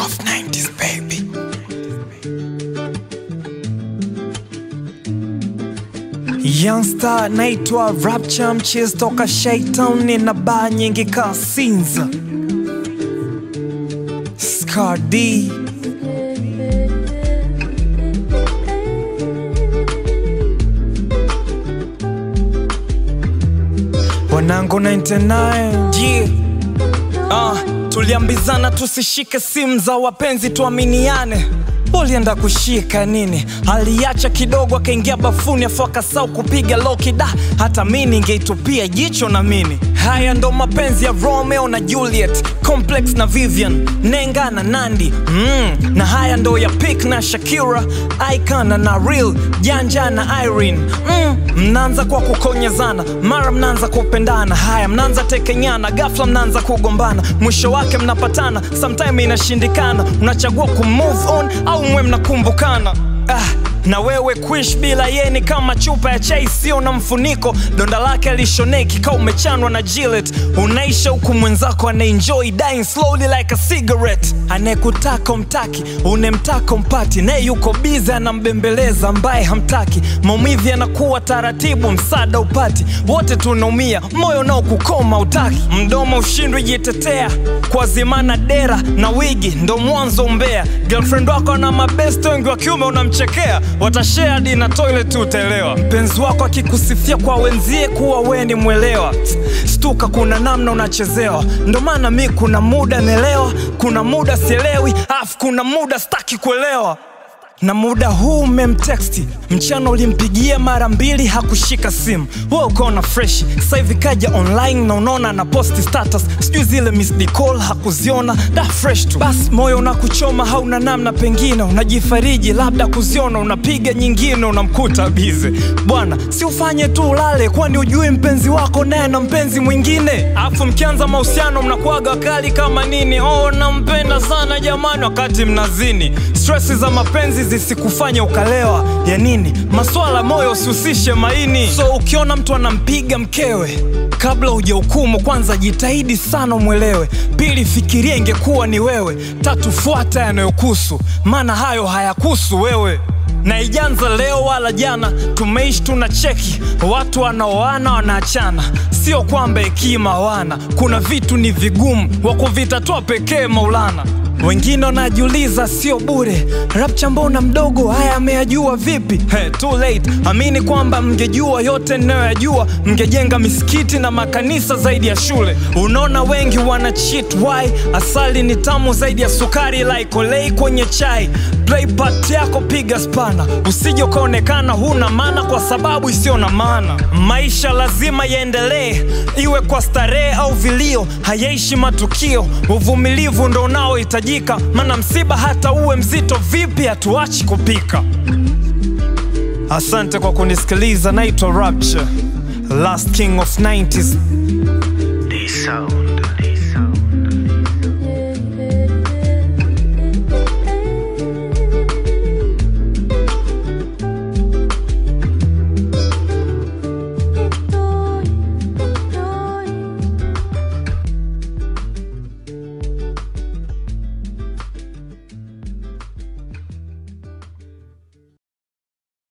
of 90s baby. Youngster naitwa Rapture mchizi toka Shaitan, nina baa nyingi ka Sinza Scar D wanangu 99 yeah. Ah, tuliambizana tusishike simu za wapenzi tuaminiane ulienda kushika nini aliacha kidogo akaingia bafuni afu akasau kupiga loki da hata mi ningeitupia jicho na mini haya ndo mapenzi ya romeo na juliet complex na vivian nenga na nandi mm. na haya ndo ya pik na shakira icana na real janja na irene mm. mnaanza kwa kukonyezana mara mnaanza kupendana haya mnaanza tekenyana gafla mnaanza kugombana mwisho wake mnapatana sometime inashindikana unachagua kumove on au mwe mnakumbukana ah, na wewe kuish bila yeni kama chupa ya chai sio na mfuniko donda lake alishoneki ka umechanwa na Gillette unaisha huku mwenzako anaenjoy dying slowly like a cigarette anayekutaka umtaki unemtaka umpati naye yuko bize anambembeleza ambaye hamtaki maumivu yanakuwa taratibu msaada upati wote tunaumia moyo nao kukoma utaki mdomo ushindwi jitetea kwa zimana dera na wigi ndo mwanzo umbea girlfriend wako na mabest wengi wa kiume unamchekea watashare hadi na toilet utaelewa mpenzi wako akikusifia kwa wenzie kuwa we ni mwelewa stuka kuna namna unachezewa ndo maana mi kuna muda naelewa kuna muda sielewi afu kuna muda staki kuelewa na muda huu umemteksti mchana ulimpigia mara mbili hakushika simu we ukaona freshi sasa hivi kaja online na unaona na posti status sijui zile missed call hakuziona da fresh tu basi moyo unakuchoma hauna namna pengine unajifariji labda kuziona unapiga nyingine unamkuta bize bwana si ufanye tu ulale kwani ujui mpenzi wako naye na mpenzi mwingine afu mkianza mahusiano mnakuaga kali kama nini oh nampenda sana jamani wakati mnazini stresi za mapenzi zisikufanya ukalewa ya nini maswala moyo usihusishe maini so ukiona mtu anampiga mkewe kabla hujahukumu kwanza jitahidi sana umwelewe pili fikiria ingekuwa ni wewe tatu fuata yanayokusu maana hayo hayakusu wewe na ijanza leo wala jana tumeishi tuna cheki watu wanaoana wanaachana sio kwamba hekima wana kuna vitu ni vigumu wa kuvitatua pekee maulana wengine wanajiuliza sio bure rapcha mbona mdogo haya ameyajua vipi hey, too late amini kwamba mngejua yote ninayoyajua mngejenga misikiti na makanisa zaidi ya shule unaona wengi wana cheat why asali ni tamu zaidi ya sukari like olei kwenye chai play part yako piga spana usije ukaonekana huna maana kwa sababu isiyo na maana maisha lazima yaendelee iwe kwa starehe au vilio hayaishi matukio uvumilivu ndo unaohitajika maana msiba hata uwe mzito vipi hatuachi kupika asante kwa kunisikiliza naitwa rapture last king of 90s D sound.